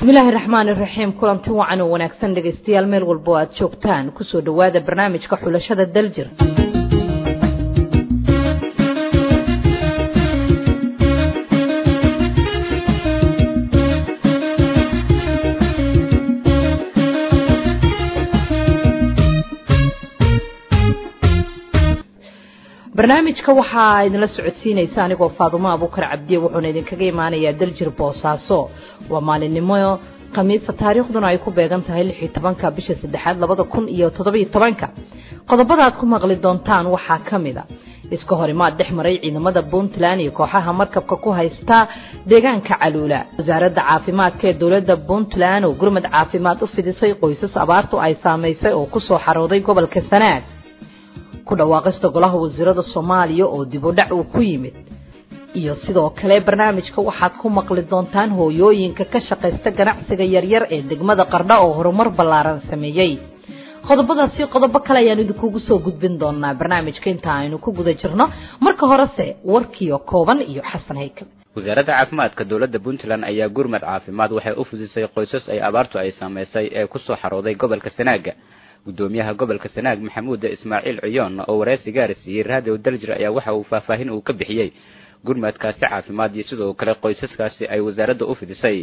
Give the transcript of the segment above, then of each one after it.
bismillaahi raxmaan iraxiim kulanti wacan oo wanaagsan dhegaystayaal meel walbo aad joogtaan kusoo dhowaada barnaamijka xulashada daljir barnaamijka waxaa idinla socodsiinaysa anigoo faadumo abuukar cabdiye wuxuuna idinkaga imaanayaa daljir boosaaso waa maalinimo khamiisa taariikhduna ay ku beegan tahay lix iyo tobanka bisha saddexaad labada kun iyo toddobiyo tobanka qodobada aad ku maqli doontaan waxaa ka mid a iska horimaad dhex maray ciidamada puntland iyo kooxaha markabka ku haysta deegaanka caluula wasaaradda caafimaadka ee dowladda puntland oo gurmad caafimaad u fidisay qoysas abaartu ay saamaysay oo kusoo xarooday gobolka sanaag ku dhawaaqista golaha wasiirada soomaaliya oo dib u dhac uu ku yimid iyo sidoo kale barnaamijka waxaad ku maqli doontaan hooyooyinka ka shaqaysta ganacsiga yaryar ee degmada qardha oo horumar ballaaran sameeyey qodobadaasi qodobo kale ayaan idinkugu soo gudbin doonaa barnaamijka inta aynu ku guda jirno marka horese warkiio kooban iyo xasan haykal wasaaradda caafimaadka dowladda puntland ayaa gurmad caafimaad waxay u fudisay qoysas ay abaartu ay saamaysay ee kusoo xarooday gobolka sanaaga gudoomiyaha gobolka sanaag maxamuuda ismaaciil ciyoon oo wareysi gaari siiyey raadiyo daljir ayaa waxa uu faahfaahin uu ka bixiyey gurmadkaasi caafimaad iyo sidoo kale qoysaskaasi ay wasaaradda u fidisay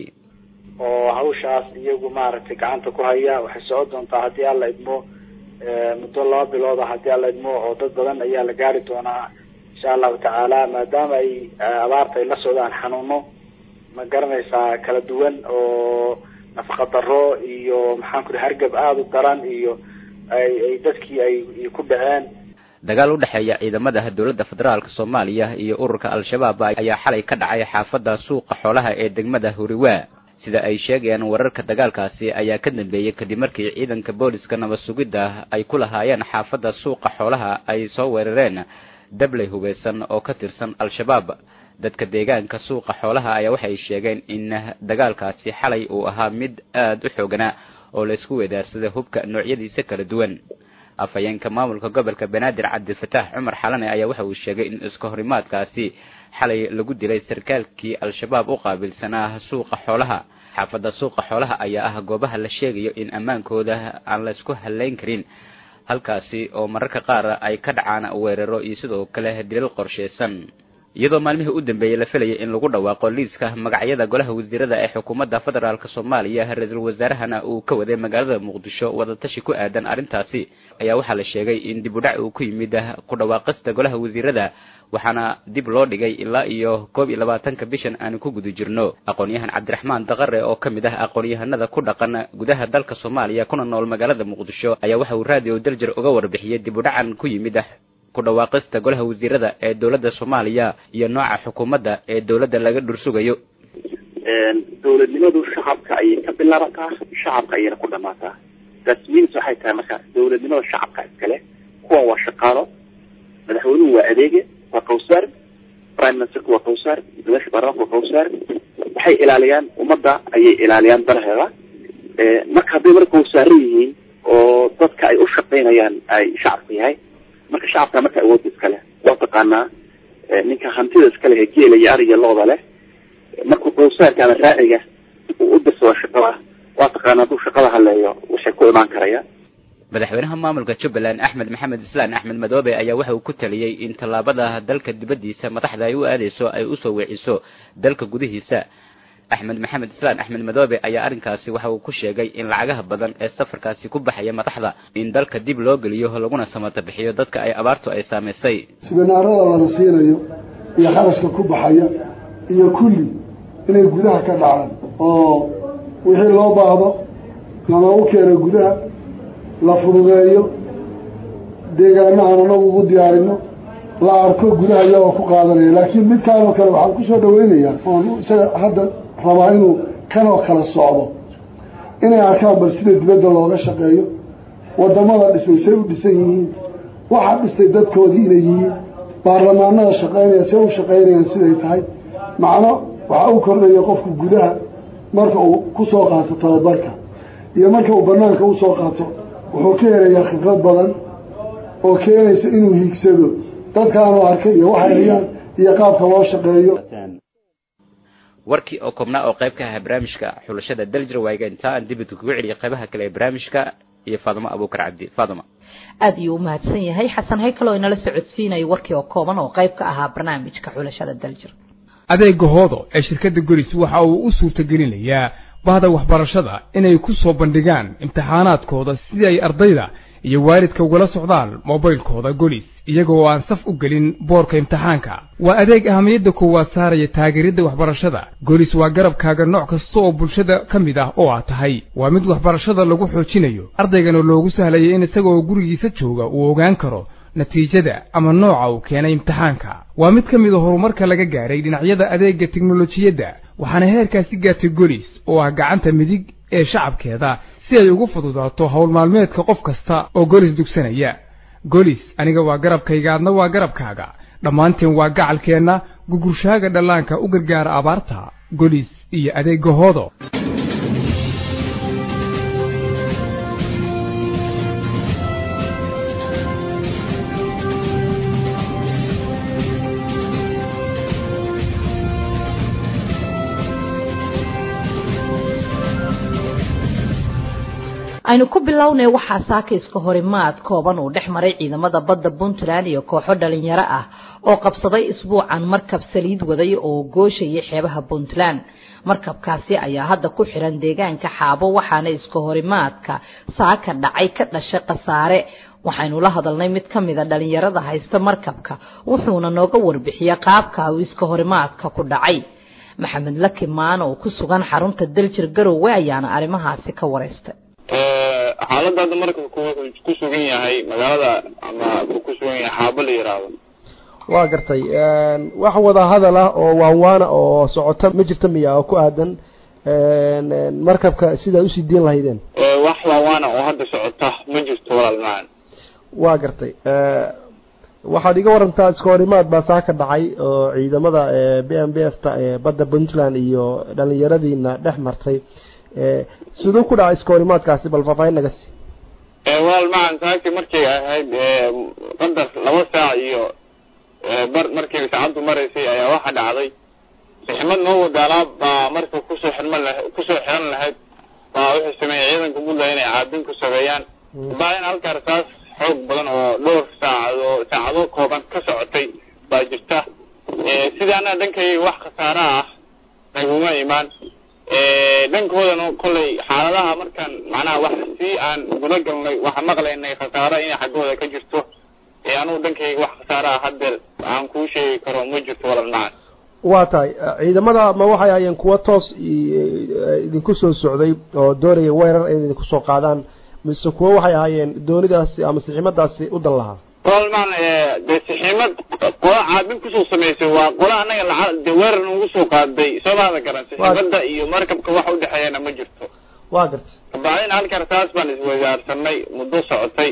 oo hawshaas iyagu maaragtay gacanta ku haya waxay socon doontaa haddii alla idmo muddo laba bilooda haddii alla idmo oo dad badan ayaa la gaari doonaa insha allahu tacaala maadaama ay abaarta ay la socdaan xanuuno ma garanaysaa kala duwan oo nafaqa daro iyo maxaan ku ri hargab aada u daran iyo ay ay dadkii ay ku dhaceen dagaal u dhexeeya ciidamada dowladda federaalk soomaaliya iyo ururka al-shabaab ayaa xalay ka dhacay xaafadda suuqa xoolaha ee degmada huriwaa sida ay sheegayaan wararka dagaalkaasi ayaa ka dambeeyey kadib markii ciidanka booliska nabad sugidda ay ku lahaayeen xaafadda suuqa xoolaha ay soo weerareen dabley hubeysan oo ka tirsan al-shabaab dadka deegaanka suuqa xoolaha ayaa waxay sheegeen in dagaalkaasi xalay uu ahaa mid aada u xooganaa oo laysku weedaarsaday hubka noocyadiisa kala duwan afhayeenka maamulka gobolka banaadir cabdifataax cumar xalane ayaa waxa uu sheegay in iska horimaadkaasi xalay lagu dilay sarkaalkii al-shabaab u qaabilsanaa suuqa xoolaha xaafadda suuqa xoolaha ayaa ah goobaha la sheegayo in ammaankooda aan laysku halayn karin halkaasi oo mararka qaar ay ka dhacaan weeraro iyo sidoo kale dilal qorsheysan iyadoo maalmihii u dambeeyey la filayay in lagu dhawaaqo liiska magacyada golaha wasiirada ee xukuumadda federaalk soomaaliya ra-iisul wasaarahana uu ka waday magaalada muqdisho wadatashi ku aadan arrintaasi ayaa waxaa la sheegay in dib u dhac uu ku yimid ku dhawaaqista golaha wasiirada waxaana dib loo dhigay ilaa iyo koob iyo labaatanka bishan aanu ku guda jirno aqoon-yahan cabdiraxmaan daqare oo ka mid ah aqoon-yahanada ku dhaqan gudaha dalka soomaaliya kuna nool magaalada muqdisho ayaa waxa uu raadiyo daljir uga warbixiyey dib u dhacan ku yimid ku dhawaaqista golaha wasiirada ee dowladda soomaaliya iyo nooca xukuumadda ee dowladda laga dhursugayo dowladnimadu shacabka ayay ka bilaabataa shacabka ayayna ku dhamaataa rasmiyiins waxay tahay marka dowladnimada shacabka iskale kuwan waa shaqaalo madaxweynuhu waa adeege waa kawsaar prime ministerku waa kawsaar madaxa baarlamaanka waa kawsaar waxay ilaaliyaan ummadda ayay ilaaliyaan danaheeda marka hadday marka kawsaaran yihiin oo dadka ay u shaqaynayaan ay shacabka yahay marka shacabka marka awoodda iskale waa taqaanaa ninka hantida iskale ee geela iyo ariga looda leh markuu kawsaarka ama raaciga uu u dirsado shaqada waa taqaana hadduu shaqada haleeyo waxay ku imaan karayaan madaxweynaha maamulka jubbaland axmed maxamed islaan axmed madoobe ayaa waxa uu ku taliyey in tallaabada dalka dibaddiisa madaxda ay u aadeyso ay usoo weeciso dalka gudihiisa axmed maxamed islaan axmed madoobe ayaa arrinkaasi waxa uu ku sheegay in lacagaha badan ee safarkaasi ku baxaya madaxda in dalka dib loo geliyo laguna samata bixiyo dadka ay abaartu ay saamaysay siminaarada lana siinayo iyo kharashka ku baxaya iyo kulli inay gudaha ka dhacaan oo wixii loo baahdo lanagu keeno gudaha la fududeeyo deegaanahan anagu ugu diyaarino la arko gudaha iyagoo ku qaadanaya laakiin midkaanoo kale waxaan kusoo dhaweynayaa oon isaga hadda rabaa inuu kanoo kala socdo inay arkaan bal sida dibadda looga shaqeeyo wadamada dhismay say u dhisan yihiin waxaa dhistay dadkoodii inay yihiin baarlamaanada shaqeynaya say u shaqeynayaan siday tahay macno waxaa u kordhaya qofku gudaha marka uu kusoo qaato tababarka iyo marka uu banaanka usoo qaato wuxuu ka helayaa khibrad badan oo keenaysa inuu hiigsado dadkaanu arkay iyo waxay hayaan iyo qaabka loo shaqeeyo warkii oo koobnaa oo qayb ka ahaa barnaamijka xulashada daljir waaga inta aan dibid kugu celiya qaybaha kale ee barnaamijka iyo faadimo abuukar cabdi faadimo aada ayuu u mahadsan yahay xasan haykal oo inala socodsiinaya warkii oo kooban oo qayb ka ahaa barnaamijka xulashada daljir adeega hoodo ee shirkadda golis waxa uu u suurtagelinayaa bahda waxbarashada inay ku soo bandhigaan imtixaanaadkooda sidii ay ardayda iyo waalidka ugala socdaan mobaylkooda golis iyaga oo aan saf u gelin boorka imtixaanka waa adeeg ahamiyadda koowaad saaraya taageeridda waxbarashada golis waa garabkaaga nooc kasta oo bulshada ka mid ah oo aad tahay waa mid waxbarashada lagu xoojinayo ardaygana loogu sahlaya in isagaoo gurigiisa jooga uu ogaan karo natiijada ama nooca uu keenay imtixaanka waa mid ka mid a horumarka laga gaaray dhinacyada adeegga teknolojiyadda waxaana heerkaasi gaartay golis oo ah gacanta midig ee shacabkeeda si ay ugu fududaato howl maalmeedka qof kasta oo golis dugsanaya golis aniga waa garabkayga adna waa garabkaaga dhammaanteen waa gacalkeenna gugurshaaga dhallaanka u gargaara abaarta golis iyo adeegga hoodo aynu ku bilownay waxaa saakayska horimaad kooban uu dhex maray ciidamada badda puntland iyo kooxo dhalinyaro ah oo qabsaday isbuucan markab saliid waday oo gooshayay xeebaha puntland markabkaasi ayaa hadda ku xiran deegaanka xaabo waxaana iska horimaadka saaka dhacay ka dhashay khasaare waxaynu la hadalnay mid ka mida dhalinyarada haysta markabka wuxuuna nooga warbixiyey qaabka uu iska horimaadka ku dhacay maxamed laki maan oo ku sugan xarunta daljir garowe ayaana arrimahaasi ka wareystay xaaladda hadda markabku wuxuu ku sugan yahay magaalada ama wuxuu ku sugan yahay xaabo la yidhaahdo waa gartay wax wada hadal ah oo waanwaana oo socota ma jirta miya oo ku aadan markabka sidaad usii diin lahaydeen wax waawaana oo hadda socota ma jirto walaal macaan waa gartay waxaad iga warantaa iska horimaad baa saa ka dhacay oo ciidamada b m b f ta ee badda puntland iyo dhalinyaradiina dhex martay siduu ku dhacay iska horimaadkaasi bal faahfaahin naga sii walaal macan saaki markay ahayd qadar laba saac iyo bar markii saacaddu maraysay ayaa waxa dhacday sixmad noo wadaalaab baa marka kusoo xirman laha kusoo xiran lahayd baa wuxuu sameeyey ciidanka puntland inay caabin ku sameeyaan baain halkaa rasaas xoog badan oo dhowr saacado saacado kooban ka socotay baa jirta sidii annaga dhankay wax khasaara ah naguma imaan dhankoodana kollay xaaladaha markaan macnaha wax si aan guda galnay waxaan maqlaynay khasaaro inay xaggooda ka jirto anugu dhankayga wax khasaaro ah haddeer aan kuu sheegi karo ma jirto walal macan waa tahay ciidamada ma waxay ahayeen kuwa toos idinku soo socday oo doonaya weerar in idinku soo qaadaan mise kuwa waxay ahaayeen doonidaasi ama siximadaasi u dan lahaa walal macan dee siximad qola caabin kusoo samaysay waa qola annaga laca de weerar nagu soo qaaday soo maada garan siximada iyo markabka wax udhexeeyana ma jirto waa gartay kabacdin halka rasaas baan iswadaarsanay muddo socotay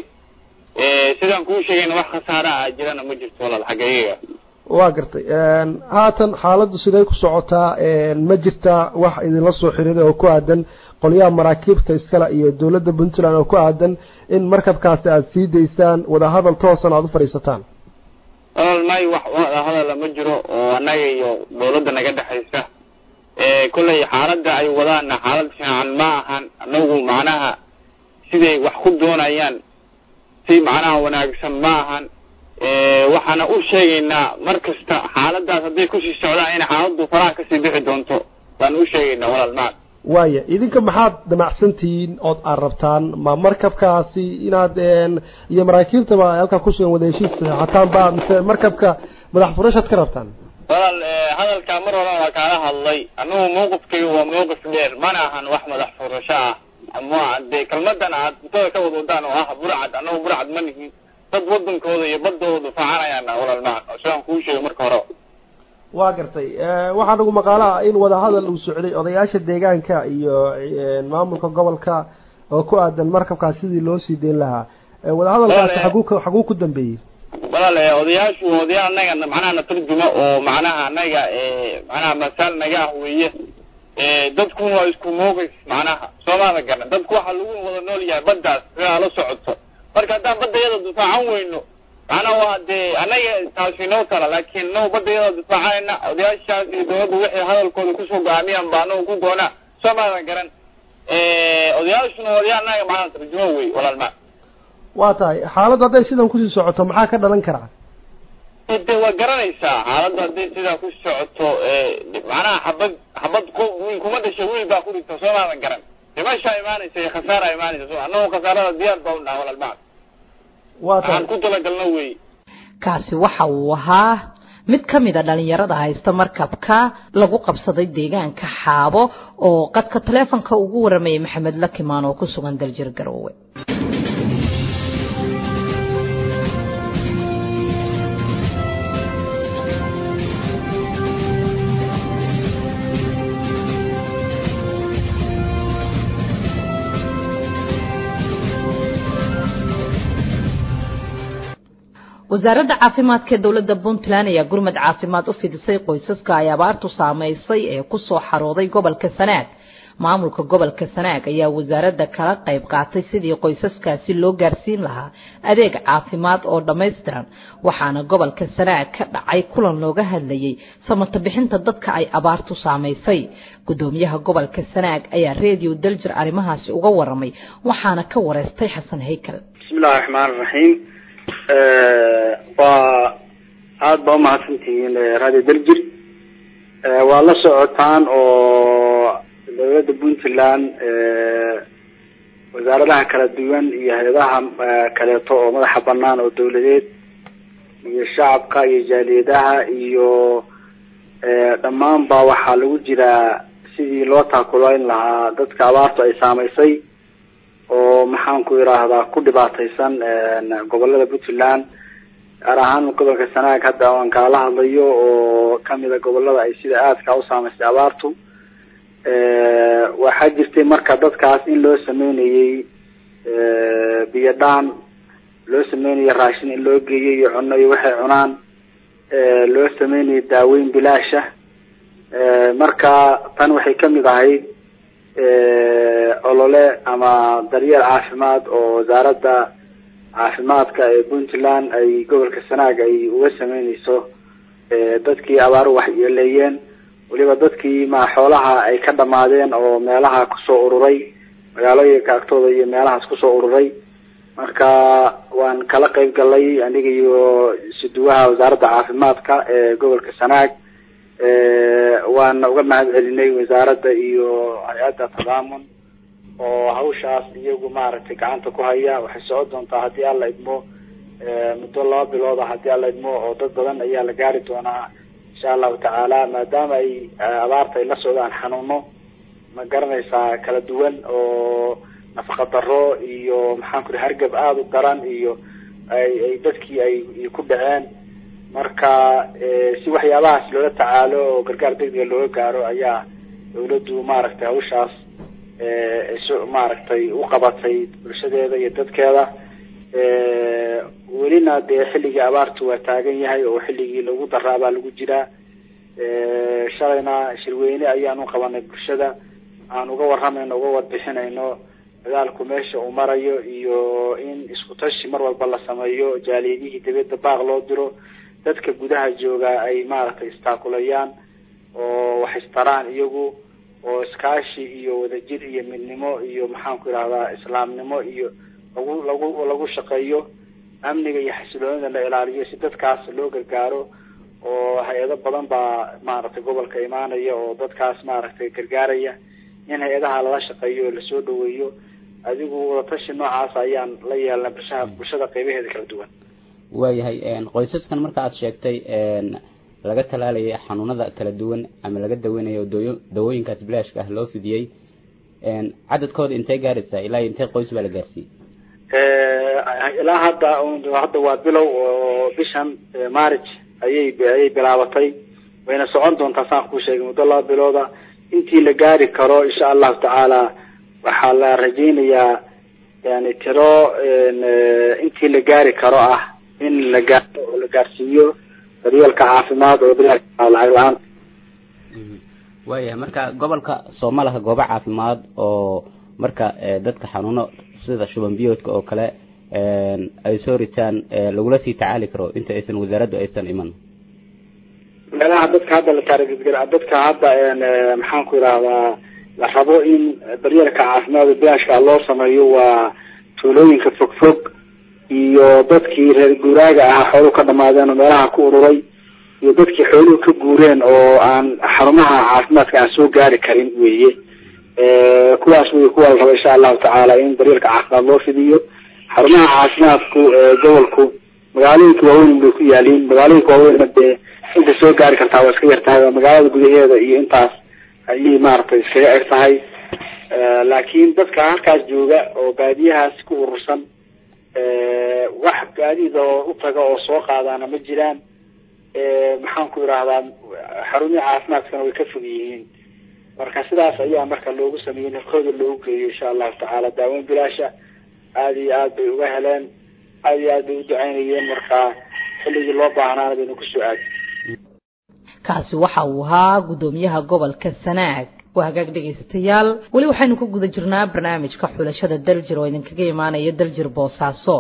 sidaan kuu sheegayna wax khasaara ah jirana ma jirto walaal xaggeyaga waa gartay haatan xaaladdu siday ku socotaa ma jirtaa wax idinla soo xiriiray oo ku aadan qolyaha maraakiibta iskale iyo dowladda puntland oo ku aadan in markabkaasi aada sii daysaan wadahadal toosan aada u fadhiisataan walaal may wax wadahadala ma jiro oo annaga iyo dowladda naga dhexaysa kollay xaaladda ay wadaana xaalad fiican ma ahan anagu macnaha siday wax ku doonayaan si macnaha wanaagsan ma ahan waxaana u sheegaynaa mar kasta xaaladaas hadday kusii socdaan in xaaladdu faraha kasii bixi doonto baan u sheegaynaa walaal macan waaya idinka maxaad damacsantihiin ood aad rabtaan ma markabkaasi inaad iyo maraakiibtaba halkaa kusugan wada heshiis saxeexataan ba mise markabka madax furashaad ka rabtaan walaal hadalkaa mar horan waa kaala hadlay anagu mawqifkayga waa mawqif dheer mana ahan wax madax furasho ah ama dee kelmadan aad cuntada ka wad wadaan oo ah burcad anagu burcad ma nihin dad wadankooda iyo badooda difaacanayaan walaal macan sidaan kuu sheegay marka hore waa gartay waxaa nagu maqaalaha in wadahadal uu socday odayaasha deegaanka iyo maamulka gobolka oo ku aadan markabkaas sidii loo sii deyn lahaa wadahadalkaasi xaguu xaguu ku dambeeyey walaal odayaashu odayaal anaga macnaha na tarjuma oo macnaha anaga macnaha masaal naga ah weeye dadkuna waa isku moogis macnaha soomaada garan dadku waxaa lagu wada nool yahay baddaas sidaa la socoto marka haddaan badda yada difaacan weyno macnaa waa dee anaga taasi noo tala laakiin no badayada difaacayna odayaashaas iyo dawladda wixii hadalkooda kusoo go'aamiyaan baa anagu ku goonaa soo maadan garan odayaashuna odayaal anaga macnaa tarjumo wey walaalma waa tahay xaaladda hadday sidan kusii socoto maxaa ka dhalan karaa de waa garanaysaa xaaladda hadday sidaa ku socoto macnaha xabad xabad ko wiil kuma dhasha wiil baa ku dhigta soo maadan garan dhimashaa imaanaysa iyo khasaara imaanaysa so annagu khasaarada diyaar baa u dhaha walaalma waa waxaan tahay ku talagalno wey kaasi waxa uu ahaa mid ka mid a dhalinyarada haysta markabka lagu qabsaday deegaanka xaabo oo qadka taleefonka ugu waramayay maxamed lakimaan oo ku sugan daljir garoowe wasaaradda caafimaadka ee dowladda puntland ayaa gurmad caafimaad u fidisay qoysaska ay abaartu saamaysay ee ku soo xarooday gobolka sanaag maamulka gobolka sanaag ayaa wasaaradda kala qayb qaatay sidii qoysaskaasi loo gaarsiin lahaa adeeg caafimaad oo dhammaystiran waxaana gobolka sanaag ka dhacay kulan looga hadlayay samata bixinta dadka ay abaartu saamaysay gudoomiyaha gobolka sanaag ayaa reediyo daljir arrimahaasi uga waramay waxaana ka wareystay xasan haykal bismillahi raxmaan raxiim waa aada baa umahadsantihiin radio daljir waa la socotaan oo dowladda puntland wasaaradaha kala duwan iyo hay-adaha kaleeto oo madaxa banaan oo dawladeed iyo shacabka iyo jaaliyadaha iyo dhammaanba waxaa lagu jiraa sidii loo taakulayn lahaa dadka abaartu ay saamaysay oo maxaan ku idhaahdaa ku dhibaataysan gobolada puntland gaar ahaan gobolka sanaag hadda aan kaala hadlayo oo kamida gobolada ay sida aadka u saamaysay abaartu waxaa jirtay marka dadkaas in loo sameynayey biyo dhaan loo sameynayay raashin in loo geeyo iyo cuno iyo waxay cunaan loo sameynayay daaweyn bilaasha marka tan waxay kamid ahayd olole ama daryeel caafimaad oo wasaaradda caafimaadka ee puntland ay gobolka sanaag ay uga sameyneyso dadkii abaaru waxyeeleeyeen weliba dadkii ma xoolaha ay ka dhamaadeen oo meelaha kusoo ururay magaalooyinka agtooda iyo meelahaas kusoo ururay marka waan kala qeyb galay aniga iyo isuduwaha wasaaradda caafimaadka ee gobolka sanaag waana uga mahad celinay wasaaradda iyo hay-adda tadaamun oo hawshaas iyagu maaragtay gacanta ku haya waxay socon doontaa haddii alla idmo muddo laba bilooda haddii alla idmo oo dad badan ayaa la gaari doonaa insha allahu tacaala maadaama ay abaarta ay la socdaan xanuuno ma garanaysaa kala duwan oo nafaqa daro iyo maxaan ku hargab aada u daran iyo ay ay dadkii ay ku dhaceen marka si waxyaabahaas loola tacaalo oo gargaar degdega looga gaaro ayaa dawladdu maaragtay hawshaas so maaragtay u qabatay bulshadeeda iyo dadkeeda welina dee xilligii abaartu waa taagan yahay oo xilligii lagu daraabaa lagu jiraa shalayna shirweyne ayaan u qabanay bulshada aan uga waramayno uga warbixinayno dagaalku meesha uu marayo iyo in isku tashi mar walba la sameeyo jaaliyadihii dibadda baaq loo diro dadka gudaha jooga ay maaragtay istaakulayaan oo wax istaraan iyagu oo iskaashi iyo wadajir iyo midnimo iyo maxaan ku idhahdaa islaamnimo iyo lagu lagu lagu shaqeeyo amniga iyo xasiloonida la ilaaliyo si dadkaas loo gargaaro oo hay-ado badan baa maaragtay gobolka imaanaya oo dadkaas maaragtay gargaaraya in hay-adaha lala shaqeeyo oo lasoo dhaweeyo adigu wadatashi noocaas ayaan la yeelna bulshaha bulshada qeybaheeda kala duwan waayahay qoysaskan marka aad sheegtay laga talaalayay xanuunada kala duwan ama laga daweynayo dooyo dawooyinkaas bilaashka ah loo fidiyey cadadkooda intee gaaraysaa ilaa intee qoys baa la gaarsiiyey ilaa hadda hadda waa bilow oo bishan marriage ayay ayay bilaabatay wayna socon doontaa saan kuu sheegay muddo laba bilooda intii la gaari karo insha allahu tacaala waxaa la rajeynayaa yani tiro intii la gaari karo ah in la gaaro oo la gaarsiiyo daryeelka caafimaad oo bilaash lacag la-aan waayahay marka gobolka sooma laha goobo caafimaad oo marka dadka xanuuno sida shuban biyoodka oo kale ay soo ritaan lagula sii tacaali karo inta aysan wasaaraddu aysan iman meelaha dadka hadda la taarigedgel dadka hadda maxaan ku idhahdaa la rabo in daryeelka caafimaadka bilaashka loo sameeyo waa tuulooyinka fogfog iyo dadkii reer guuraaga ahaa xooluhu ka dhamaadeen oo meelaha ku ururay iyo dadkii xooluhu ka guureen oo aan xarumaha caafimaadka aan soo gaari karin weeye kuwaas wey kuwa la rabo insha allahu tacaala in daryeelka caafimaad loo fidiyo xarumaha caafimaadku gobolku magaalooyinka waaweyn bay ku yaaliin magaalooyinka waaweynna dee inta soo gaari kartaa waa iska yar tahay waa magaalada gudaheeda iyo intaas ayay maaragtay iskaga eg tahay laakiin dadka halkaas jooga oo baadiyahaas ku urursan wax gaadiid oo u taga oo soo qaadaana ma jiraan maxaan ku idhahdaa xarumihii caafimaadkana way ka fog yihiin marka sidaas ayaa marka loogu sameeyey nafkooda loogu geeyo insha allahu tacaala daaweyn bilaasha aada iyo aad bay uga heleen aada iyo aad bay u ducaynayeen marka xilligii loo baahnaana baynu kusoo aadi kaasi waxa uu ahaa guddoomiyaha gobolka sanaag waa hagaag dhegaystayaal weli waxaynu ku guda jirnaa barnaamijka xulashada daljir oo idinkaga imaanaya daljir boosaaso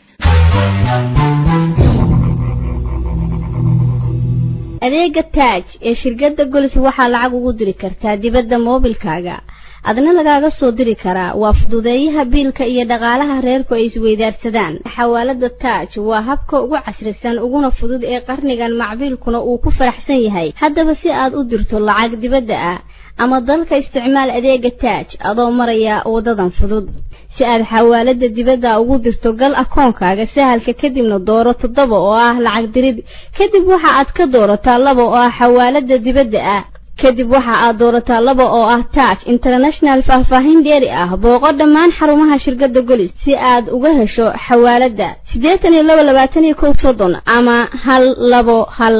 adeega taaj ee shirkadda golis waxaa lacag ugu diri kartaa dibadda moobilkaaga adna lagaaga soo diri karaa waa fududeeyaha biilka iyo dhaqaalaha reerku ay isweydaarsadaan xawaalada taaj waa habka ugu casrisan uguna fudud ee qarnigan macbiilkuna uu ku faraxsan yahay haddaba si aad u dirto lacag dibadda ah ama dalka isticmaal adeega taaj adoo maraya wadadan fudud si aad xawaalada dibadda ugu dirto gal akoonkaaga sahalka kadibna dooro toddoba oo ah lacag dirid kadib waxa aad ka doorataa laba oo ah xawaalada dibadda ah kadib waxa aad doorataa laba oo ah taaj international faahfaahin dheeri ah booqo dhammaan xarumaha shirkadda golis si aad uga hesho xawaalada siddeetan iyo laba labaatan iyo kow soddon ama hal labo hal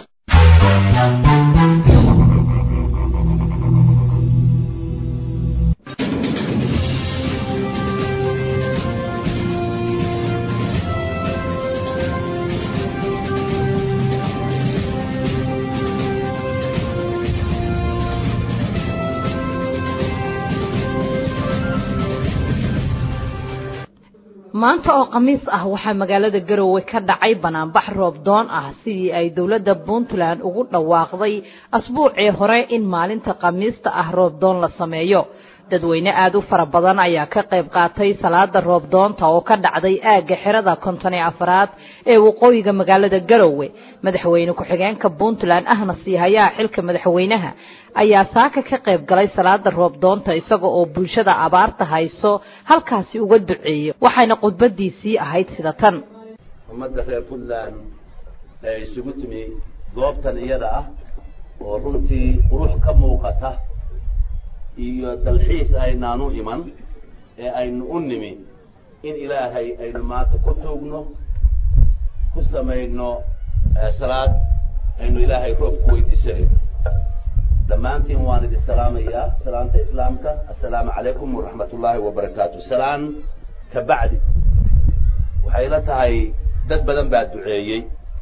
maanta oo khamiis ah waxaa magaalada garowe ka dhacay banaanbax roobdoon ah sidii ay dowladda puntland ugu dhawaaqday asbuucii hore in maalinta khamiista ah roobdoon la sameeyo dadweyne aada u fara badan ayaa ka qayb qaatay salaada roobdoonta oo ka dhacday aagga xirada konton iyo afaraad ee waqooyiga magaalada garowe madaxweyne ku-xigeenka puntland ahna siihayaha xilka madaxweynaha ayaa saaka ka qayb galay salaada roobdoonta isaga oo bulshada abaarta hayso halkaasi uga duceeyo waxayna khudbadiisii ahayd sida tan ummadda reer puntland ee isugu timi goobtan iyada ah oo runtii qurux ka muuqata iyo dalxiis aynaanu iman ee aynu u nimi in ilaahay aynu maanta ku tuugno ku samayno salaad aynu ilaahay roob ku weydiisanayno dhammaantiin waan idin salaamayaa salaanta islaamka assalaamu calaykum waraxmat ullaahi wabarakaatu salaan ka bacdi waxay la tahay dad badan baa duceeyey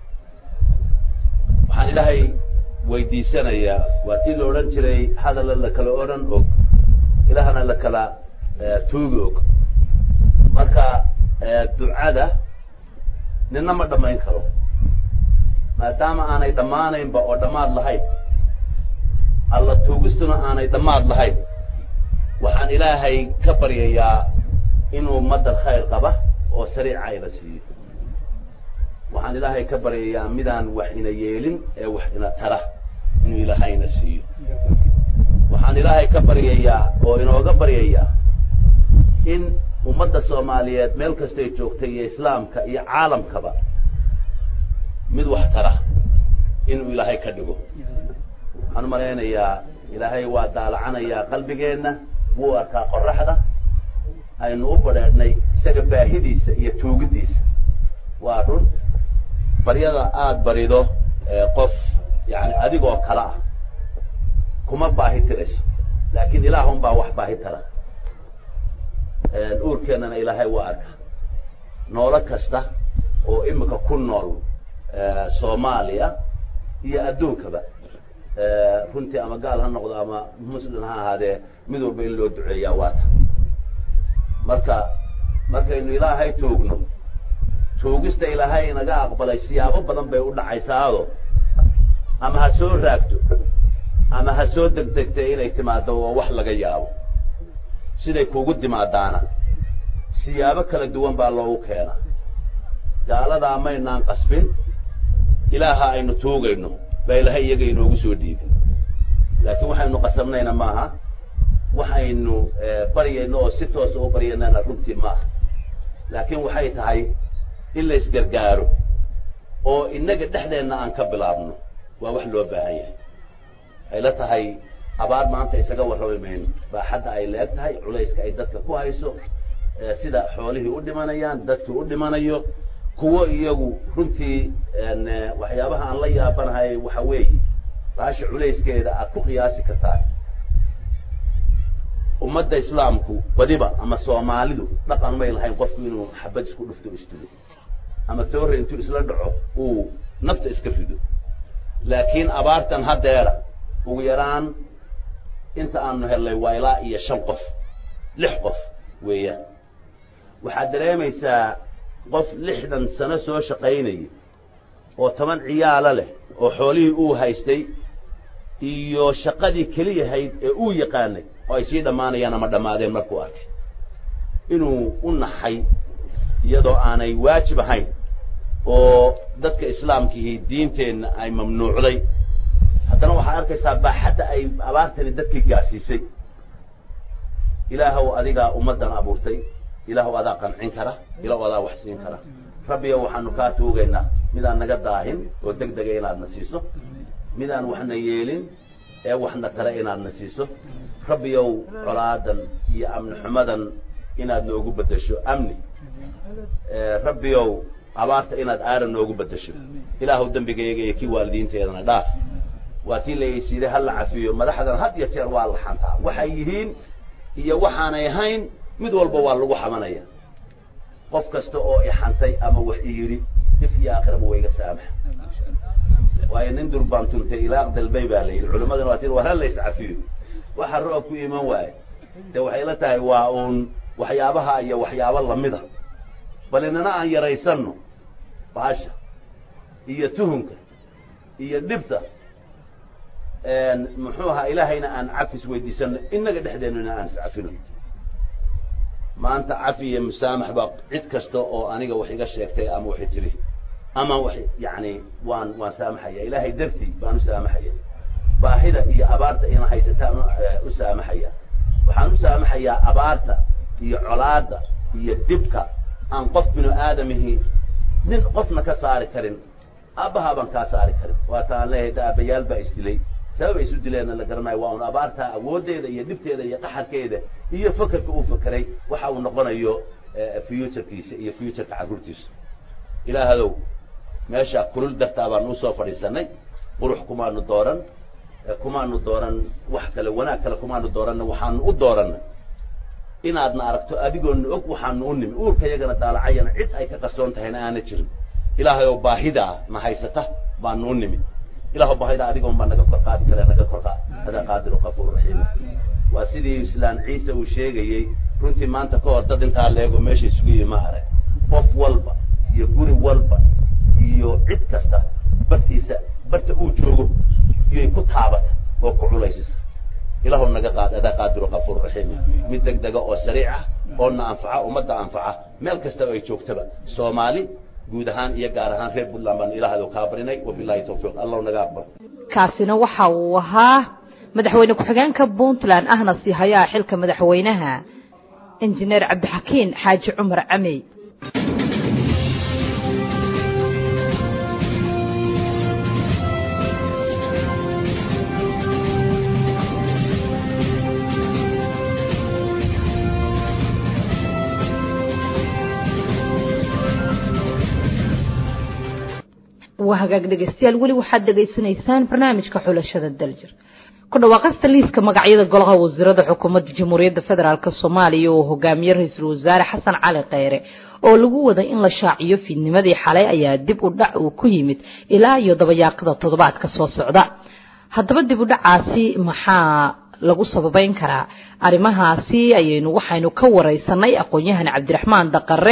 waxaan ilaahay weydiisanayaa waa tii la odhan jiray hadalla la kala odhan og ilahana la kala tuugi og marka ducada nina ma dhammayn karo maadaama aanay dhammaanaynba oo dhammaad lahayn alla tuugistuna aanay dhammaad lahayn waxaan ilaahay ka baryayaa inuu madal khayr qaba oo sariica ina siiyo waxaan ilaahay ka baryayaa midaan wax ina yeelin ee wax ina tara inuu ilaahayna siiyo waxaan ilaahay ka baryayaa oo inooga baryayaa in ummadda soomaaliyeed meel kastay joogtay iyo islaamka iyo caalamkaba mid wax tara inuu ilaahay ka dhigo waxaan umalaynayaa ilaahay waa daalacanayaa qalbigeenna wuu arkaa qoraxda aynu u badheedhnay isaga baahidiisa iyo tuugidiisa waa run baryada aada barido qof yani adigoo kale ah kuma baahi tirayso laakiin ilaahun baa wax baahi tara uurkeennana ilaahay waa arka noolo kasta oo imika ku nool soomaaliya iyo adduunkaba runtii ama gaal ha noqdo ama muslim ha ahaadee mid walba in loo duceeyaa waata marka markaynu ilaahay toogno tuugista ilaahay inaga aqbalay siyaabo badan bay u dhacaysaado ama ha soo raagto ama ha soo degdegtay inay timaado waa wax laga yaabo siday kuugu timaadaana siyaabo kala duwan baa loogu keenaa gaaladaa maynaan qasbin ilaaha aynu tuugayno baa ilaahay iyaga inoogu soo dhiibin laakiin waxaynu qasabnayna maaha waxaynu baryayno oo si toosa u baryanana runtii maaha laakiin waxay tahay in la isgargaaro oo innaga dhexdeenna aan ka bilaabno waa wax loo baahan yahay ay la tahay abaar maanta isaga warrami mayno baaxadda ay leeg tahay culayska ay dadka ku hayso sida xoolihii u dhimanayaan dadkii u dhimanayo kuwo iyagu runtii waxyaabaha aan la yaabanahay waxa weeye baasha culayskeeda aad ku qiyaasi kartaan ummadda islaamku badiba ama soomaalidu dhaqan may lahayn qofku inuu xabad isku dhufto istudo ama toore intuu isla dhaco uu nafta iska rido laakiin abaartan haddeera ugu yaraan inta aanu hellay waa ilaa iyo shan qof lix qof weeyaan waxaad dareemaysaa qof lixdan sano soo shaqaynaya oo toban ciyaalo leh oo xoolihii uu haystay iyo shaqadii keliyahayd ee uu yaqaanay oo ay sii dhammaanayaan ama dhammaadeen markuu arkay inuu u naxay iyadoo aanay waajib ahayn oo dadka islaamkihii diinteenna ay mamnuucday haddana waxaad arkaysaa baaxadda ay abaartani dadkii gaarsiisay ilaahow adigaa ummaddan abuurtay ilaahow adaa qancin kara ilaahow adaa wax siin kara rabbiyo waxaanu kaa tuugaynaa midaan naga daahin oo deg dega inaadna siiso midaan waxna yeelin ee waxna tale inaadna siiso rabbiyow colaadan iyo amni xumadan inaad noogu beddesho amni rabbiyow abaarta inaad aaran noogu beddesho ilaahow dembigayaga iyo kii waalidiinteedana dhaaf waa tii laysiiday hala cafiyo madaxdan had iyo jeer waa la xantaa waxay yihiin iyo waxaanay ahayn mid walba waa lagu xamanaya qof kasta oo ixantay ama wax i yidhi if iyo aakhiraba wa iga saamax waayo nin durbaan tuntay ilaaq dalbay baa la yidhi culimaduna waa tii war ha lays cafiyo waxa roob ku iman waaye de waxay la tahay waa uun waxyaabaha iyo waxyaabo lamida bal inana aan yaraysanno baasha iyo tuhunka iyo dhibta muxuu ahaa ilaahayna aan cafis weydiisano inaga dhexdeennuna aan iscafino maanta cafi iyo musaamax baa cid kasta oo aniga wax iga sheegtay ama waxay tiri ama wax yani waan waan saamaxaya ilaahay dartii baan u saamaxaya baahida iyo abaarta ina haysataan u saamaxaya waxaan u saamaxayaa abaarta iyo colaada iyo dibka aan qof binu aadamihi nin qofna ka saari karin aabbahaa baan kaa saari karin waata aan leeyahay da aabayaal baa isdilay sababay isu dileenna la garanayo waa un abaartaa awooddeeda iyo dhibteeda iyo qaxarkeeda iyo fakerka uu fakeray waxa uu noqonayo futurkiisa iyo futurka carruurtiisa ilaahadow meesha kulul dartaa baan usoo fadhiisanay qurux kumaanu dooran kumaanu dooran wax kale wanaag kale kumaanu dooranna waxaanu u dooranay inaadna aragto adigoona og waxaanu u nimi uurka yagana daalacayana cid ay ka qarsoon tahayna aana jirin ilaahay oo baahidaa na haysata baanu u nimi ilaah baahida adigoon baa naga kor qaadi kare naga kor qaad adaa qaadiru qafuur raxiim waa sidii islaan ciise uu sheegayey runtii maanta ka hor dad intaa leego meesha isugu yimi ma arag qof walba iyo guri walba iyo cid kasta bartiisa barta uu joogo iyoy ku taabata oo ku culaysisa ilaahu naga qaad adaa qaadiru qafuur raxiim mid deg dega oo sariic ah oo na anfaca ummadda anfaca meel kasta oo ay joogtaba soomaali guud ahaan iyo gaar ahaan reer puntland baanu ilaahdo kaa barinay wabilahi tawfiiq allahu naga aqbal kaasina waxa uu ahaa madaxweyne ku-xigeenka puntland ahna sii hayaa xilka madaxweynaha injineer cabdixakiin xaaji cumar camey waa hagaag dhegeystayaal weli waxaad dhegaysanaysaan barnaamijka xulashada daljir ku dhawaaqasta liiska magacyada golaha wasiirada xukuumadda jamhuuriyadda federaalk soomaaliya oo hogaamiye ra-iisul wasaare xasan cali kheyre oo lagu waday in la shaaciyo fiidnimadii xalay ayaa dib u dhac uu ku yimid ilaa iyo dabayaaqada toddobaadka soo socda haddaba dib u dhacaasi maxaa lagu sababeyn karaa arrimahaasi ayaynu waxaynu ka wareysanay aqoon-yahan cabdiraxmaan daqare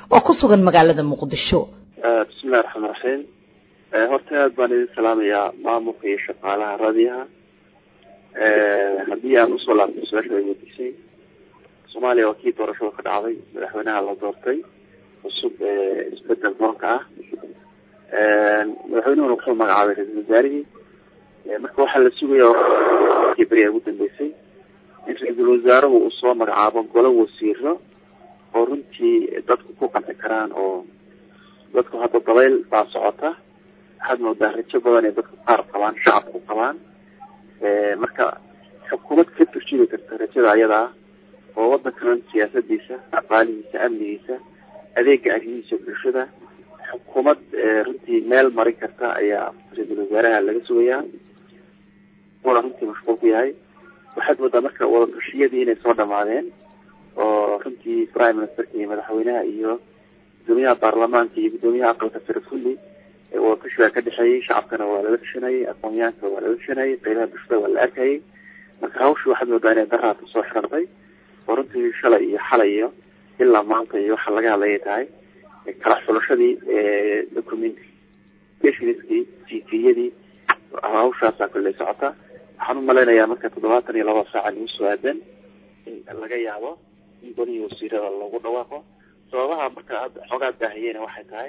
oo ku sugan magaalada muqdisho bismillahi raxmaan raxiim horta aad baan idin salaamayaa maamulka iyo shaqaalaha raadiyaha haddii aan usoo laabto su-aasha ay weydiisay soomaaliya waa kii doorashada ka dhacday madaxweynaha la doortay cusub isbedel doonka ah madaxweynuhuna wuxuu magacaabay ra-iisul wasaarihii marka waxaa la sugaya kii beri ugu dambeysay in ra-iisul wasaaruhu uu soo magacaabo golo wasiiro oo runtii dadku ku qanci karaan oo dadku hadda dabayl baa socota waxaad moodaa rajo badan ee dadku qaar qabaan shacabku qabaan marka xukuumad ka turjumi karta rajada ayada ah oo wadankan siyaasadiisa dhaqaalihiisa amnigiisa adeega arrimihiisa bulshada xukuumad runtii meel marin karta ayaa ra-iisul wasaaraha laga sugayaa una runtii mashquul ku yahay waxaad moodaa marka wadatashyadii inay soo dhamaadeen oo runtii prime ministerka iyo madaxweynaha iyo gudoomiyaha baarlamaanka iyo gudoomiyaha aqalka sare kulli wadatashi baa ka dhexeeyey shacabkana waa lala tashanayay aqoonyahanka waa lala tashanayay qeybaha bulshada waa la arkayay marka hawshii waxaad moodaa inay daraata soo xirantay oo runtii shalay iyo xalay iyo ilaa maanta iyo waxa laga hadlayay tahay kala xulashadii documentationskii tviyadii hawshaasaa kolley socota waxaan umalaynayaa marka toddobaatan iyo laba saaca lagu soo aadan in laga yaabo in golihii wasiirada lagu dhawaaqo sababaha marka hadda xoogaa baahiyeyna waxay tahay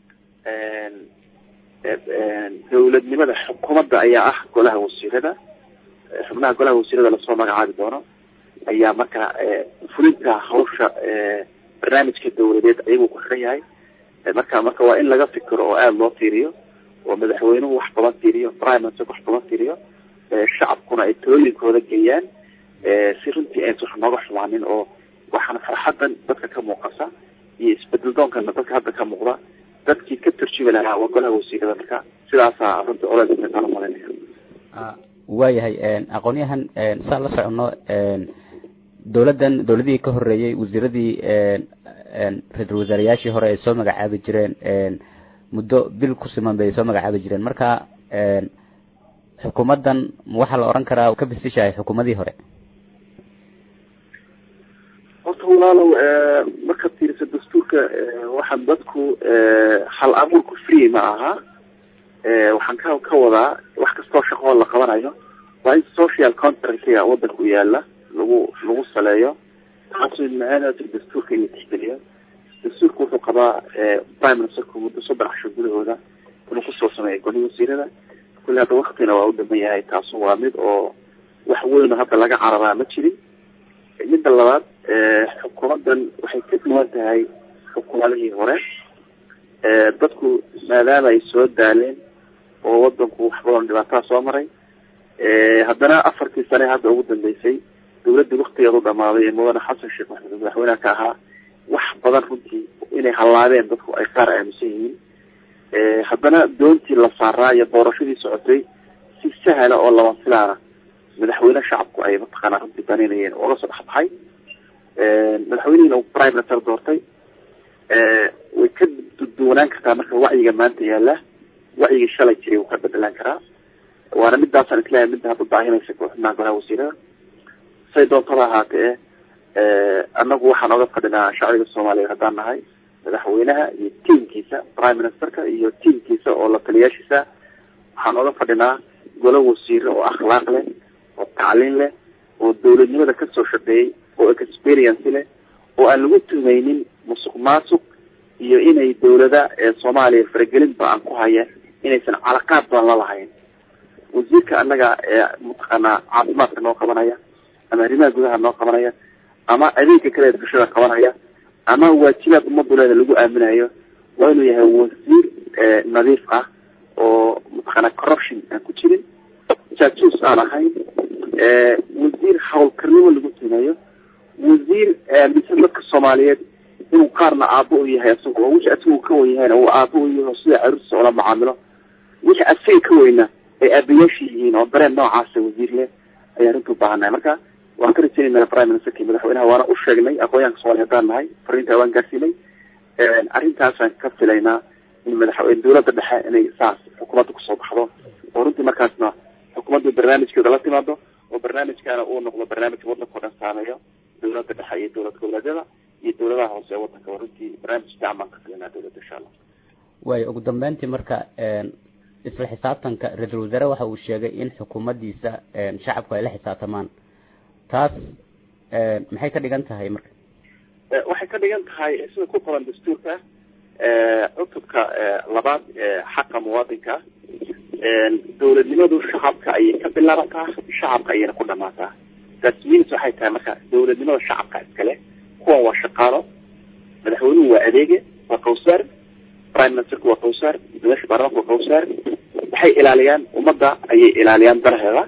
dawladnimada xukuumadda ayaa ah golaha wasiirada xubnaha golaha wasiirada lasoo magacaabi doono ayaa marka fulinta hawsha barnaamijka dawladeed ayaguu ku xiran yahay marka marka waa in laga fikiro oo aada loo fiiriyo oo madaxweynuhu wax badan fiiriyo prime minister wax badan fiiriyo shacabkuna ay talooyinkooda geeyaan si runtii aysan wax nooga xumaanin oo waxaana farxadan dadka ka muuqasa iyo isbedel doonkana dadka hadda ka muuqda dadkii ka turjumi lahaa waa golaha wasiirada marka sidaasaa runtii olaaan umalanaya waayahay aqoonyahan saan la socono dowladdan dowladihii ka horeeyey wasiiradii ra-iisul wasaarayaashii hore ay soo magacaabi jireen muddo bil ku siman bay soo magacaabi jireen marka xukuumaddan waxaa la oran karaa ka bisishahay xukuumadii hore horta walaalow markaad fiiriso dastuurka waxaan dadku hal abuurku free ma aha waxaan ka ka wadaa wax kastoo shaqoo la qabanayo waa in social contractga wadanka u yaala lagu lagu saleeyo taasoo macaanata dastuurka in la tixgeliyo dastuurka wuxuu qabaa prime ministerku muddo soddon casho gudahooda inuu kusoo sameeyo goli wasiirada kulli hadda waktina waa u dhaman yahay taasu waa mid oo wax weyn oo hadda laga carabaa ma jirin midda labaad xukuumaddan waxay ka duwan tahay xukuumadihii hore dadku maadaama ay soo daaleen oo wadanku wax badan dhibaataa soo maray haddana afartii sane hadda ugu dambeysay dawladda waktigeedu dhamaaday ee mudane xasan sheekh maxamed madaxweyneha ka ahaa wax badan runtii inay hallaabeen dadku ay qaar aaminsan yihiin haddana doontii la saaraa iyo doorashadii socotay si sahla oo lama filaana madaxweyne shacabku ay mataqaanaa runtii banaynayeen ooga soo dhexbaxay madaxweynihina uu prime minister doortay way ka duwanaan kartaa marka wacyiga maanta yaala wacyigii shalay jiray wuu ka bedelaan karaa waana midaasaan isleeyahay midda hadda baahinaysa xubnaha golaha wasiirada say doontaba ahaatee annagu waxaan oga fadhinaa shacbiga soomaaliyeed haddaan nahay madaxweynaha iyo tiamkiisa prime ministerka iyo tiamkiisa oo la taliyaashiisa waxaan oga fadhinaa golo wasiire oo akhlaaq leh oo tacliin leh oo dawladnimada kasoo shaqeeyey oo experience leh oo aan lagu tumaynin musuq maasuq iyo inay dawlada ee soomaaliya faragelin ba-an ku haya inaysan calaqaad badan la lahayn wasiirka annaga ee mataqaanaa caafimaadka noo qabanaya ama arrimaha gudaha noo qabanaya ama adeegka kale ee bulshada qabanaya ama waajibaad ummaduleeda lagu aaminayo waa inuu yahay wasiir nadiif ah oo mataqaanaa corruption aan ku jirin jaajuus aan ahayn wasiir hawlkarnimo lagu tumayo wasiir mise dadka soomaaliyeed inuu qaarna aabo u yahay isaga oo wixii asaga ka wen yahayna uu aabo u yahay oo sida caruurtiisa ula macaamilo wixii asaga ka weyna ay aabayaasha yihiin oo dareen noocaasa wasiir leh ayaan runta ubaahannahay marka waan ka rajaynayna prime ministerka iyo madaxweynaha waana u sheegnay aqoonyahanka soomaliya haddaan nahay fariinta waan gaarsiinay arrintaasaan ka filaynaa in madaxweyne dawladda dhexe inay saas xukuumadda kusoo baxdo oo runtii markaasna xukuumadda barnaamijkeeda la timaado oo barnaamijkaana uu noqdo barnaamij waddanka o dhan saameeyo dawladda dhexe iyo dowlad goboleedyada iyo dawladaha hoose ee wadanka runtii barnaamij fiican baan ka filinaa dawladda insha allah waayo ugu dambeyntii marka isla xisaabtanka ra-iisul wasaare waxa uu sheegay in xukuumaddiisa shacabku ay la xisaabtamaan taas maxay ka dhigan tahay marka waxay ka dhigan tahay sida ku qoran dastuurka cutubka labaad xaqa muwaadinka dawladnimadu shacabka ayay ka bilaabataa shacabka ayayna ku dhamaataa taas means waxay tahay marka dawladnimada shacabka iskale kuwan waa shaqaalo madaxweynuhu waa adeege waa kawsaar prime ministerku waa kawsaar madaxa baarlamaanka waa kawsaar waxay ilaaliyaan ummadda ayay ilaaliyaan danaheeda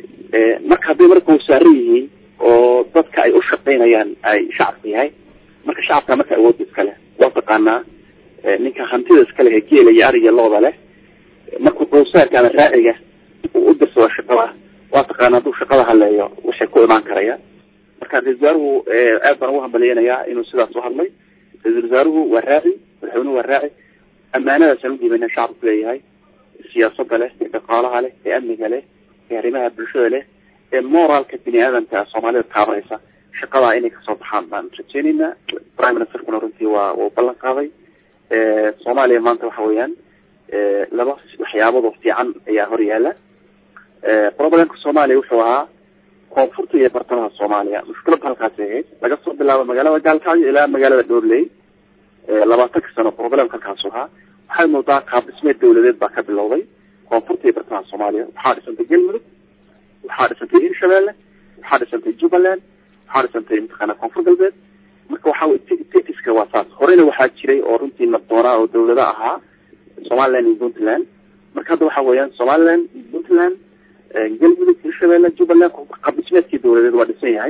marka hadday marka kawsaaran yihiin oo dadka ay u shaqaynayaan ay shacabka yahay marka shacabka marka awoodda iskale waa taqaanaa ninka hantida iskale ee geela iyo ariga looda leh markuu kawsaarka ama raaciga uu u dirsado shaqada waa taqaana hadduu shaqada haleeyo waxay ku imaan karayaan marka ra-isul wasaaruhu aad baan ugu hambaliyeynayaa inuu sidaas u hadlay ra-isul wasaaruhu waa raaci madaxweynuhu waa raaci ammaanadaasaan u dhiibana shacabku leeyahay siyaasadda leh ee dhaqaalaha leh ee amniga leh ee arrimaha bulshada leh ee moraalka bini aadamka soomaalida taabanaysa shaqadaa inay kasoo baxaan baan rajeyneynaa prime ministerkuna runtii waa uu ballan qaaday soomaaliya maanta waxa weeyaan laba waxyaabadoo fiican ayaa hor yaala problemka soomaaliya wuxuu ahaa koonfurta iyo bartamaha soomaaliya mushkiladda halkaasi ahayd laga soo bilaabo magaalada gaalkacyo ilaa magaalada dhoorley labaatanka sano problemka halkaasu ahaa waxaad moodaa qaab dhismeed dawladeed baa ka bilowday koonfurta iyo bartamaha soomaaliya waxaa dhisantay galmudug waxaa dhisantay hirshabeelle waxaa dhisantay jubbaland waxaa dhisantay mataqaana koonfur galbeed marka waxa tetiska waa saas horeyna waxaa jiray oo runtii nabdoonaa oo dawlado ahaa somaliland iyo puntland marka hadda waxa weeyaan somaliland iyo puntland galmudug hirshabeelle jubbaland qaab dhismeedkii dawladeed waa dhisan yahay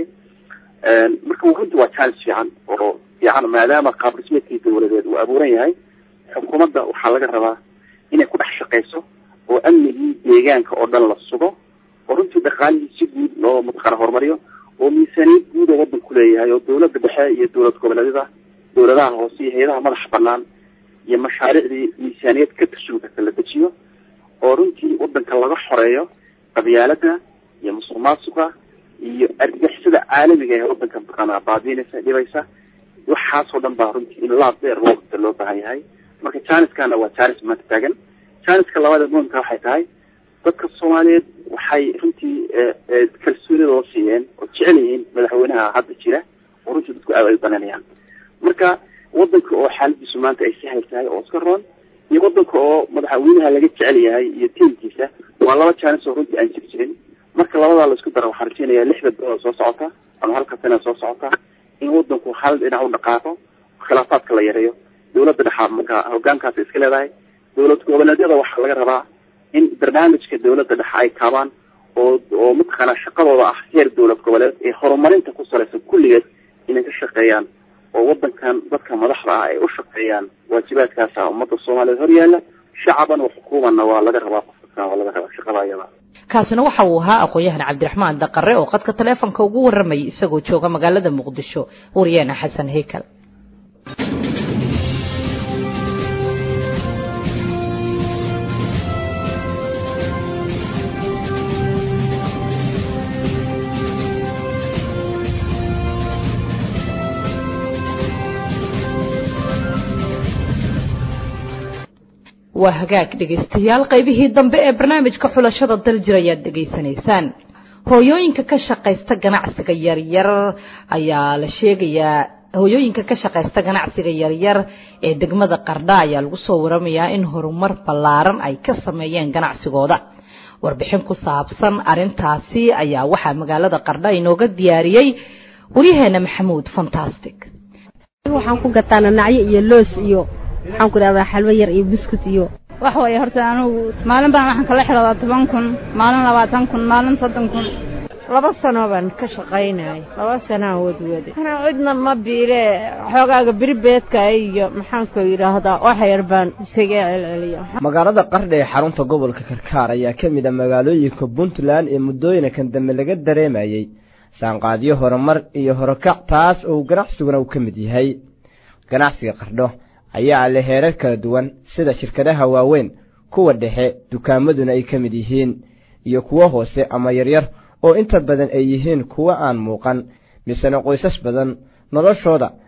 marka runtii waa challenge fiican oo fiican maadaama qaab dhismeedkii dawladeed uu abuuran yahay xukuumadda waxaa laga rabaa inay ku dhex shaqeyso oo amnigii deegaanka oo dhan la sugo oo runtii dhaqaalihii si guud loo mataqaana horumariyo oo miisaaniyad guud oo wadanku leeyahay oo dawladda dhexe iyo dawlad goboleedyada dawladaha hoose iyo hay-adaha madaxa banaan iyo mashaariicdii miisaaniyad ka tashugi karta la dejiyo oo runtii wadanka laga xoreeyo qabyaalada iyo musuq maasuqa iyo argixisada caalamiga ee wadanka mataqaana baadiinaysa dhibaysa waxaasoo dhan baa runtii in laab dheer loo qabta loo baahan yahay marka janiskana waa janis maanta taagan janiska labaada muhimka waxay tahay dadka soomaaliyeed waxay runtii kalsoonidooda siiyeen oo jecel yihiin madaxweynaha hadda jira oo runtii dadku aad ay u dananayaan marka wadanka oo xaaladiisu maanta ay sahal tahay oo iska roon iyo wadanka oo madaxweynaha laga jecel yahay iyo tiimkiisa waa laba janis oo runtii aan jir jirin marka labadaa la isku dara waxaan rajeynayaa lixda bilood soo socota ama halka sana soo socota in wadanku hal dhinac u dhaqaaqo khilaafaadka la yareeyo dawladda dhexaa marka hogaankaasi iska leedahay dawlad goboleedyada waxaa laga rabaa in barnaamijka dawladda dhexe ay kaabaan oo oo mataqaana shaqadooda ah heer dawlad goboleed ee horumarinta ku salaysan kulligeed inay ka shaqeeyaan oo wadankan dadka madaxda ah ay u shaqeeyaan waajibaadkaasa ummadda soomaaliyeed hor yaala shacaban wa xukuumanna waa laga rabaa qofka waa laga rabaa shaqada ayada kaasina waxa uu ahaa aqoon-yahan cabdiraxmaan daqare oo qadka taleefonka ugu waramayay isagoo jooga magaalada muqdisho wariyaana xasan heykal waa hagaag dhegaystayaal qaybihii dambe ee barnaamijka xulashada daljir ayaad dhegaysanaysaan hooyooyinka ka shaqaysta ganacsiga yaryar ayaa la sheegayaa hooyooyinka ka shaqaysta ganacsiga yaryar ee degmada qardha ayaa lagu soo waramayaa in horumar ballaaran ay ka sameeyeen ganacsigooda warbixin ku saabsan arintaasi ayaa waxaa magaalada qardha inooga diyaariyey waryaheena maxamuud fantastic waxaan ku gataa nanacyo iyo loos iyo waxaan ku idhahdaa xalwo yar iyo buskut iyo wax weeye horta anugu maalin baan waxaan kala xidhoodaa toban kun maalin labaatan kun maalin soddon kun laba sano baan ka shaqaynay laba sanaa wadwade anaa cidna ma biile xoogaaga beribeedka iyo maxaanku yidhaahdaa wax yar baan isaga celceliya magaalada qardha ee xarunta gobolka karkaar ayaa ka mid a magaalooyinka puntland ee muddooyinkan dambe laga dareemayey saanqaadyo horumar iyo horokac taas oo ganacsiguna uu ka mid yahay ganacsiga qardho ayaa leh heerar kala duwan sida shirkadaha waaweyn kuwa dhexe dukaamaduna ay ka mid yihiin iyo kuwo hoose ama yaryar oo inta badan ay yihiin kuwo aan muuqan misena qoysas badan noloshooda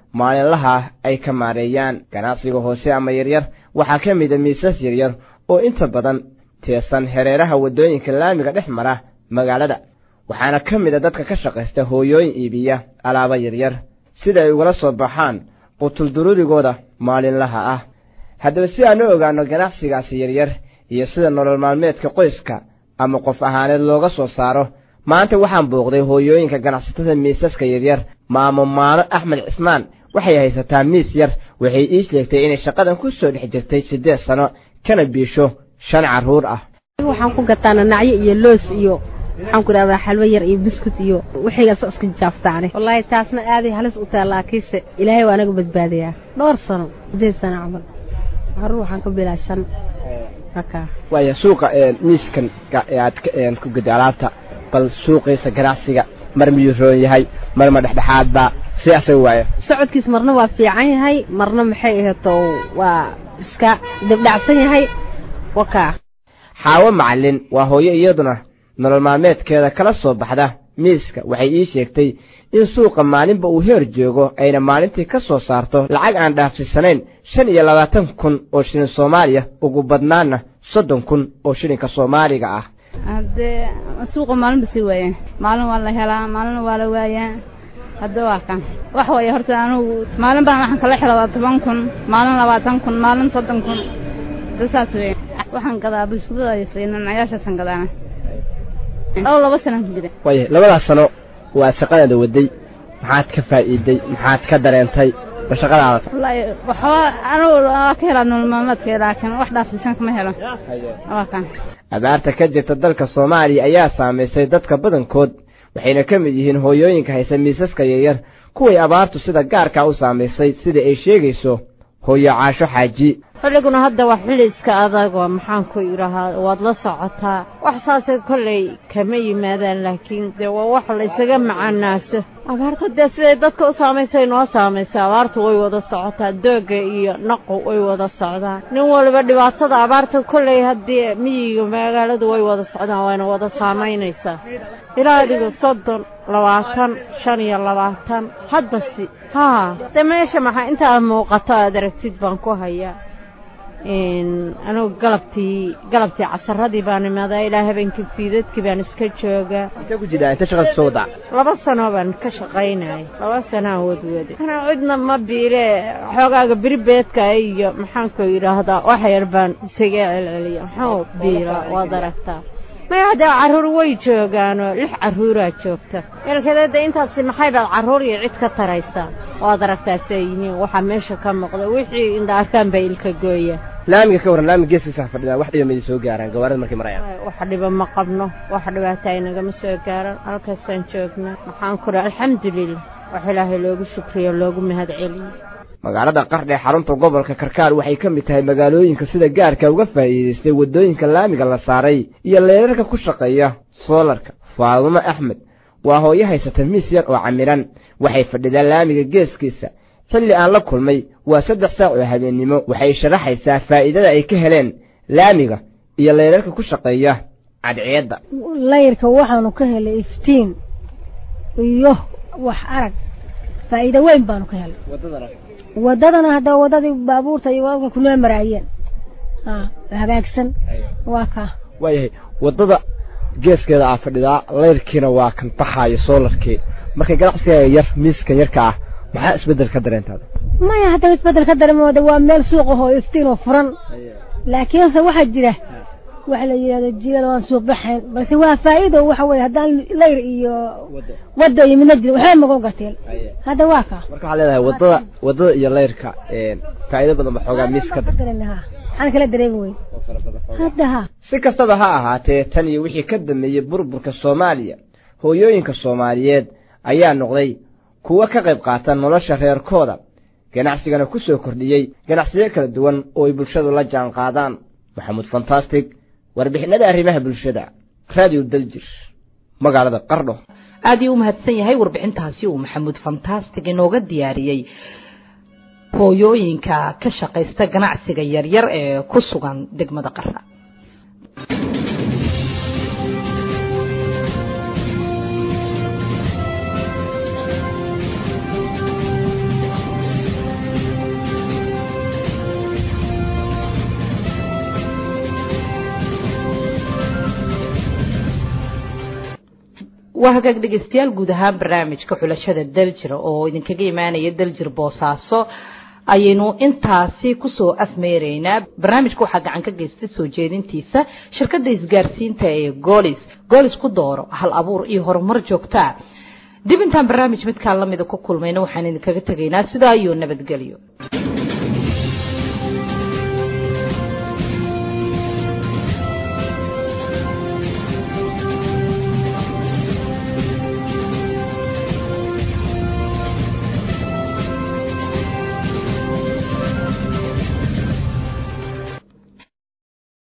maalinlaha ay ka maareeyaan ganacsiga hoose ama yaryar waxaa ka mid a miisas yaryar oo inta badan teesan hareeraha waddooyinka laamiga dhex mara magaalada waxaana ka mid a dadka ka shaqaysta hooyooyin iibiya alaabo yaryar sida ay ugala soo baxaan qutulduruurigooda maalinlaha ah haddaba si aan u ogaanno ganacsigaasi yaryar iyo sida nolol maalmeedka qoyska ama qof ahaaneed looga soo saaro maanta waxaan booqday hooyooyinka ganacsatada miisaska yaryar maamo maano axmed cismaan waxay haysataa miis yar waxay ii sheegtay inay shaqadan ku soo dhex jirtay siddeed sano kana biisho shan carruur ah waxaan ku gataa nanacyo iyo loos iyo waxaan ku idhahdaa xalwo yar iyo biskut iyo wixiigaas iska jaaftaane wallaahi taasna aaday halis u tahay laakiinse ilaahay waa anaga badbaadayaa dhowr sano siddeed sano camal carruur waxaan ka bilaa shan haka waaya suuqa miiskan aad ku gada alaabta bal suuqiisa ganacsiga mar miyuu roon yahay mar ma dhexdhexaadba si asaga waaya socodkiis marna waa fiican yahay marna maxay aheeto waa iska dibdhacsan yahay wakaa xaawo macallin waa hooyo iyaduna nolol maalmeedkeeda kala soo baxda miiska waxay ii sheegtay in suuqa maalinba uu heer joogo ayna maalintii ka soo saarto lacag aan dhaafsisanayn shan iyo labaatan kun oo shilin soomaaliya ugu badnaanna soddon kun oo shilinka soomaaliga ah haddee suuqa maalinba sii waayaan maalin waa la helaa maalin waa la waayaa hadda waa kan wax waaya horta anugu maalin baan waxaan kala xiradaa toban kun maalin labaatan kun maalin soddon kun hadda saas weya waxaan gadaa bulshadada nanacayaashaasaan gadaana dhowr laba sanaan ku jira waaya labadaas sano waad shaqadaada waday maxaad ka faa'iiday maxaad ka dareentay ma shaqadaada wallaahi waxba anugu waa ka helaa nolol maalmeedka laakiin wax dhaafsiisan kama helo waa kan abaarta ka jirta dalka soomaaliya ayaa saamaysay dadka badankood waxayna ka mid yihiin hooyooyinka haysa miisaska yaryar kuway abaartu sida gaarkaa u saamaysay sida ay sheegayso hooyo caasho xaaji xilliguna hadda waa xilli iska adagoo maxaan ku idhahaa waad la socotaa wax saasay kollay kama yimaadaan laakiin dee waa wax la isaga macanaaso abaarta dee siday dadka u saamaysay noo saamaysay abaartu way wada socotaa doogga iyo naqu way wada socdaan nin waliba dhibaatada abaarta kollay haddii miyiga magaaladu way wada socdaan wayna wada saamaynaysaa ilaa dhigo soddon labaatan shan iyo labaatan haddasi haa dee meesha maxaa intaad muuqato aad aragtid baan ku hayaa anugu galabtii galabtii casaradii baan imaadaa ilaa habeenkii fiidadkii baan iska joogaa intee ku jiraa inta shaqada soo wadaa laba sanoo baan ka shaqaynaya laba sanaa wadwade anaa cidna ma biile xoogaaga beribeedka iyo maxaanku yidhaahdaa wax yar baan isaga celceliya maxuu biila waad aragtaa maya haddee carruur way joogaanoo lix carruuraa joogta eelkadeeda intaasi maxay baad carruur iyo cid ka taraysaa waad aragtaa siay yihiin waxaa meesha ka muuqda wixii indha arkaan baa ilka gooya laamiga ka warran laamiga geeskiisa fadhidaa wax dhiba madi soo gaaraan gawaarida markay marayaan wax dhiba ma qabno wax dhibaata ay nagama soo gaaran halkaasaan joognaa maxaan ku dhaha alxamdulilah wax ilaahay loogu shukriyo loogu mahad celiyo magaalada qardhe xarunta gobolka karkaar waxay ka mid tahay magaalooyinka sida gaarka uga faa'iidaystay waddooyinka laamiga la saaray iyo leerarka ku shaqeeya soolarka faadumo axmed waa hooyo haysata miis yar oo camiran waxay fadhidaa laamiga geeskiisa xilli aan la kulmay waa saddex saac oo habeennimo waxay sharaxaysaa faa'iidada ay ka heleen laamiga iyo leerarka ku shaqeeya cadceedda layrka waxaanu ka helay iftiin iyo wax arag faa'iido weyn baanu ka helay waddadana hadda waddadii baabuurta iyo wadanka kunoo maraayeen hagaagsan waa kaa waayahay waddada geeskeeda aa fadhidaa layrkiina waa kan baxaayo soolarkii markay ganacsiga yar miiskan yarka ah maxaa isbeddel ka dareentaada maya haddaba isbeddel ka dareemooda waa meel suuq ahoo iftiin oo furan laakiinse waxaa jira waxa la yidhahdo jigada waan suuq baxayn balse waa faa'iido waxa weeye haddaan layr iyo wadda iyo midna jirin waxba magu gateen hadda waa kaa marka waxaa leedahay waddada waddada iyo layrka faa'iido badan ba xoogaa miis ka waxaan kala dareemi weyn hadda ha si kastaba ha ahaatee tan iyo wixii ka dambeeyey burburka soomaaliya hooyooyinka soomaaliyeed ayaa noqday kuwo ka qayb qaata nolosha reerkooda ganacsigana ku soo kordhiyey ganacsiyo kala duwan oo ay bulshadu la jaan qaadaan maxamuud fantastic warbixinada arrimaha bulshada radio daljir magaalada qardho aad ii u mahadsan yahay warbixintaasi uu maxamuud fantastic inooga diyaariyey hooyooyinka ka shaqaysta ganacsiga yaryar ee ku sugan degmada qardha waa hagaag dhegeystayaal guud ahaan barnaamijka xulashada daljir oo idinkaga imaanaya daljir boosaaso ayaynu intaasi kusoo afmeeraynaa barnaamijka waxaa gacan ka geystay soo jeedintiisa shirkadda isgaarsiinta ee goolis goolis ku dooro hal abuur iyo horumar joogtaa dib intaan barnaamij midkaan lamida ku kulmayna waxaan idinkaga tegaynaa sidaa iyo nabadgelyo